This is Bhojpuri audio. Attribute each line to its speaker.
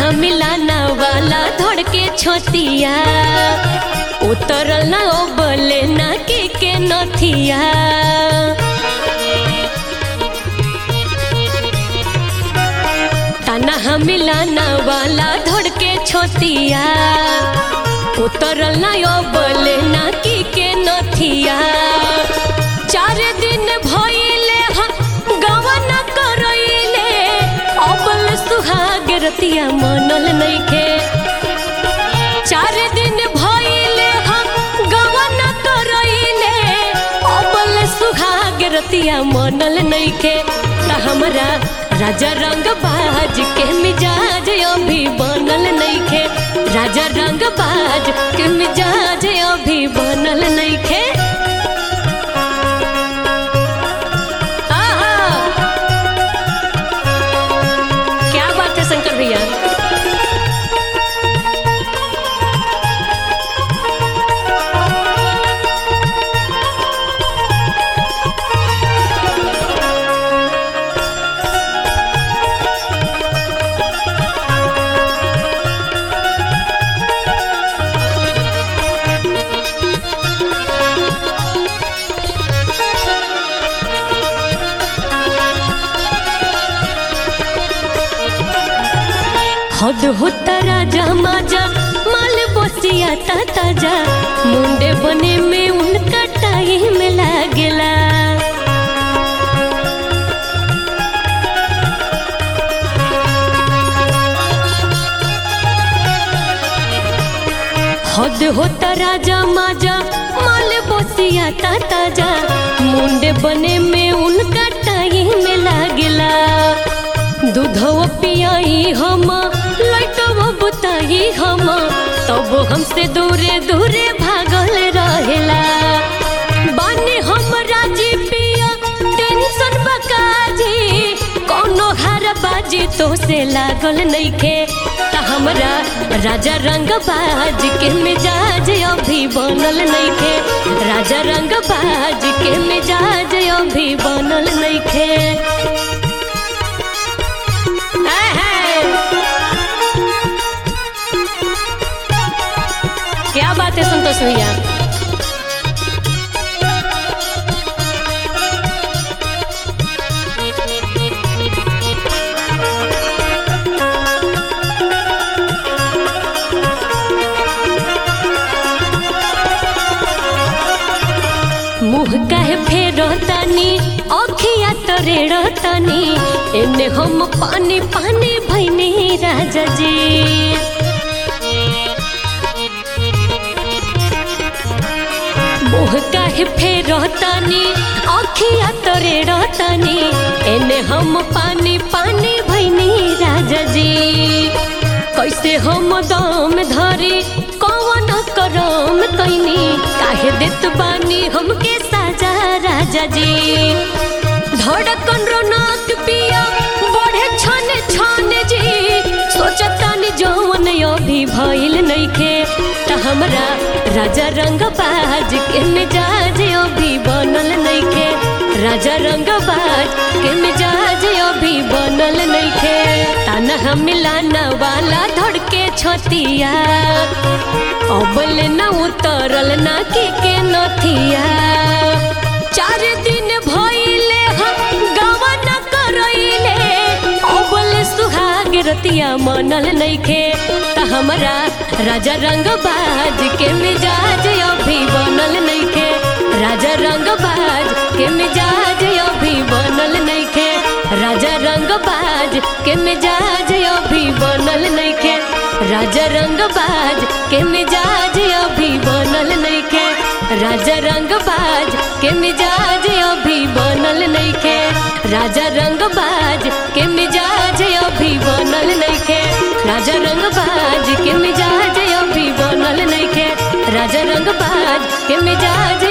Speaker 1: मिलाना वाला धड़ के छोतिया उतरल ना ओ बोले ना के के नथिया ताना मिलाना वाला धड़ के छोतिया उतरल ना ओ बोले ना की के नथिया चार दिन भइले हा गवन करइले अबल सुहाग रतिया मनल नइखे चार दिन भइले हा गवन करइले अबल सुहाग रतिया मनल नइखे त हमरा राजा रंग बाज के मिजाज अभी बनल नइखे राजा रंग बाज के मिजाज अभी बनल नइखे आहा! क्या बात है शंकर भैया हद होता राजा माजा माल बसिया ता ताजा मुंडे बने में उनका टाइम लागेला हद होता राजा माजा माल बसिया ता ताजा मुंडे बने में उनका टाइम लागेला दूधव पियाई हम लटव बुताई हम तब हमसे दूरे दूरे भागल रहेला बानी हम राजी पिया टेंशन बकाजी कोनो हार बाजी तो से लागल नइखे त हमरा राजा रंग बाज के मिजाज अभी बनल नइखे राजा रंग बाज के मिजाज अभी बनल नइखे क्या बात है संतोष भैया मुँह काहे फेरो तानी अखिया तरेड़ तानी एने हम पानी पानी भैनी राजा जी मुँह काहे फेरो तानी अखिया तरेड़ तानी एने हम पानी पानी भैनी राजा जी कैसे हम दम धरी कौन करम कैनी काहे देत बानी हमके साजा राजा जी धड़कन रोनक पिया बढ़े छन छन जी सोचतानी जौन अभी भइल नइखे त हमरा राजा रंग बाज के मिजाज अभी बनल नइखे राजा रंग बाज के मिजाज अभी बनल नइखे ताना मिलाना वाला धड़के छतिया अबल न उतरल ना के के नथिया चार दिन भइले हम गवन करइले अबल सुहाग रतिया मनल नइखे त हमरा राजा रंग बाज के मिजाज अभी बनल नइखे राजा रंग बाज के मिजाज अभी बनल नइखे राजा रंग बाज के मिजाज अभी बनल नइखे राजा रंग बाज के मिजाज अभी बनल नइखे राजा रंग बाज के मिजाज अभी बनल नइखे राजा रंग बाज के मिजाज अभी बनल नइखे राजा रंग बाज के मिजाज अभी बनल नइखे राजा रंग बाज के मिजाज